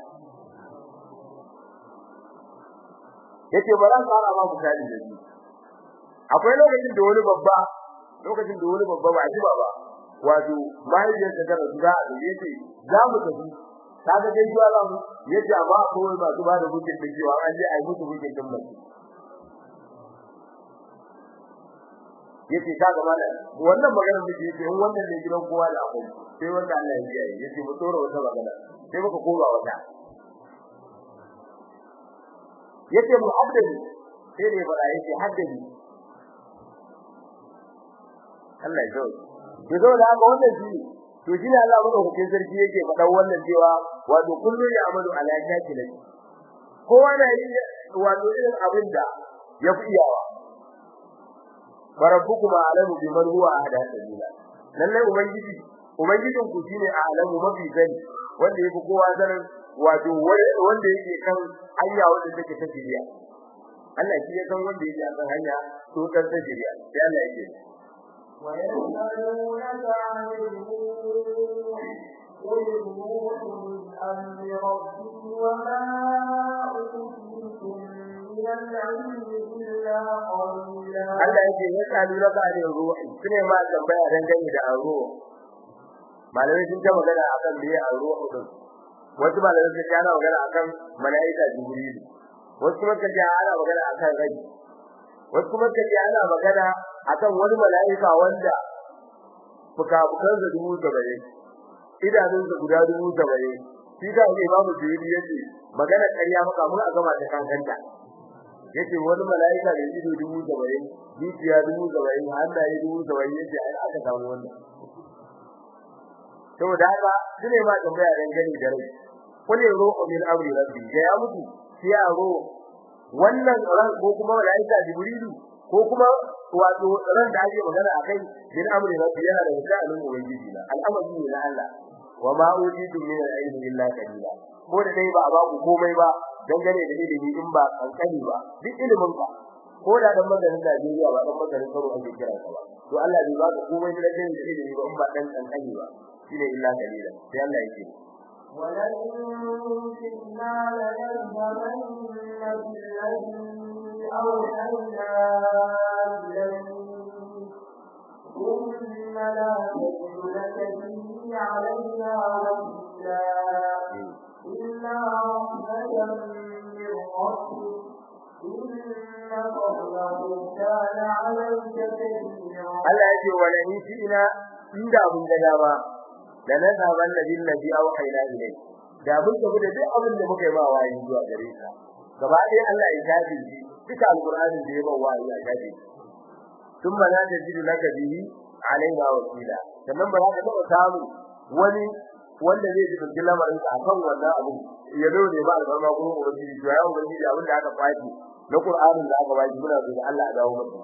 yace ba ran fara ma misali da shi akwai lokacin da wani babba lokacin da wani babba ba ji baba wato mahaifiyarsa ta rasu za a yace za mu tafi kaga dai zuwa ran yace amma akwai masu ba da bukin da cewa an je ai musu bukin din mutum yace ka ga mana wannan magana da yake in wannan ne gidan kowa da akwai sai wanda Allah ya yi yace mu tsora wata magana sai muka koma wata yace mu haddani sai ne bara yace haddani Allah ya zo ya zo da haka wannan shi to shi ne Allah madaukakin sarki yake faɗa wannan cewa wato kullu ya amalu ala shakilati kowa na yi wato irin abin da ya fi iyawa barabbukuma alamu biman huwa ahda sabila lalle ubangiji ubangijin ku shine alamu mafi gani wanda yake kowa sanin wato wanda yake kan hanya wanda take ta shiriya Allah shi ya san wanda yake kan hanya to kan ta shiriya sai Allah yake ويسألونك عن الروح قل الروح من أمر ربي وما أوتيتم من العلم إلا قليلا Allah yake ya kalu raka da ruhi sune ma tambaya dan gani da ruhu malamai sun ta magana akan me ruhu din wasu ba da suka ana magana akan malaika jibril wasu kuma kace ana magana akan rai wasu kuma kace ana magana akan wani malaika wanda fuka-fukan da dubu saba'in idanun da guda dubu saba'in shi da ne babu jibril yace magana ƙarya maka mun a gama ta kankanta yace wani malaika da ido dubu saba'in dukiya dubu saba'in hannaye dubu saba'in yace ai aka samu wannan saboda haka shine ma tambaya dan gani da rai kulli ruhu min amri rabbi da ya mutu sai ya ro wannan ran ko kuma malaika jibrilu ko kuma wato ran da ake magana akai min amri rabbi yana da misalin ubangiji na al'amari ne na Allah wa ma utitu min al-ilmi illa qalila ko da dai ba a ba ku komai ba dangane da ilimi in ba kankani ba duk ilimin ka ko da dan maganin Najeriya ba dan maganin karo ake kira ka ba to Allah bai ba ka komai da dangane da ilimi ba in ba dan kankani ba shine illa qalila sai Allah yake ولئن شئنا لنذهبن بالذي أوحينا إليك ثم لا تجد لك به علينا وكيلا إلا رحمة من ربك إن فضله كان عليك كبيرا Allah yake wala in shi ina inda abun da dama da na zaman da bin nabi au haina ilai da mun tafi da duk abin da muka yi ma wayi zuwa gare ka gaba ɗaya Allah ya tafi shi duka alqur'anin da ya ba wayi ya tafi thumma la tajidu laka bihi alaina wakila sannan ba za ka taɓa samu wani wanda zai ji dukkan lamarin ka akan wannan abu ya zo ne ba albarma ko ubangiji to ya ubangiji abin da aka kwaci na qur'anin da aka baki muna so da Allah ya dawo maka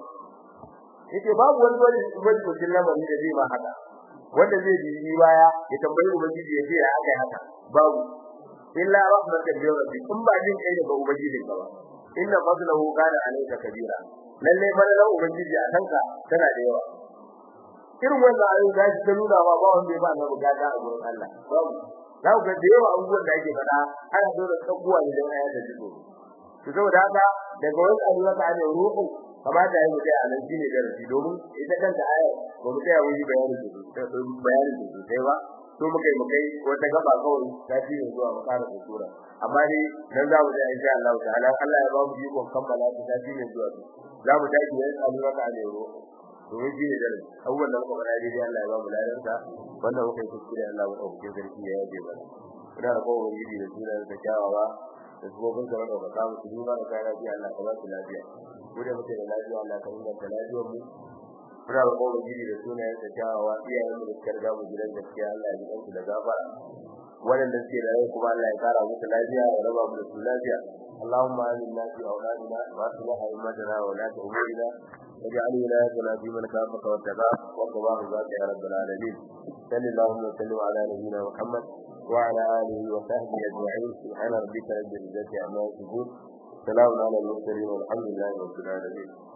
yake babu wani wani wani dukkan lamarin da zai ma haka wanda zai bi baya ya tambayi ubangiji ya ce ya aka haka babu illa rahmatan min rabbi kun ba jin kai daga ubangiji ka ba inna fadlahu kana alayka kabira lalle fadlan ubangiji a kanka tana da yawa irin wannan ayoyi da shi ta nuna ba ba wanda ya ba na bukata a gurin Allah babu za ku ga da yawa abubuwan da ake faɗa ana dole tsakuwa ne don ayata jiko to saboda haka daga wani abuwa ta ne ruhu kamata ya mutai a nan shine darasi domin ita kanta ayar ba mu tsaya wuri bayani da su bayani da su sai ba to mukai mukai wata gaba kawai ta ci ne zuwa makara da sura amma dai dan za mu tsaya insha Allah ta'ala Allah ya ba mu jiko kammala ta ci ne zuwa za mu tafi yayin abuwa ta ne ruhu domin shi ne darasi abubuwan da muka faɗa dai Allah ya ba mu ladarsa wannan muka yi kuskure Allah ya ɗauke sarki ya yaje mana ina da kowa yi da suna da kyawawa da kuma kun da ka kawo su duba da kai lafiya Allah ka ba su lafiya ko da muke da lafiya Allah ka inganta lafiyar mu ina da kowa yi da suna da kyawawa iyayen mu da suka riga mu gidan gaskiya Allah ya ji kansu da gafara waɗanda suke da rai kuma Allah ya kara musu lafiya ya raba mu da su lafiya اللهم آمنا في أولادنا وأصلح أئمتنا وولاة أمورنا واجعل ولايتنا في من كافك واتقاك وقضاه ذاك يا رب العالمين صل اللهم وسلم على نبينا محمد وعلى آله وصحبه أجمعين سبحان ربك رب العزة عما يصفون سلام على المرسلين والحمد لله رب العالمين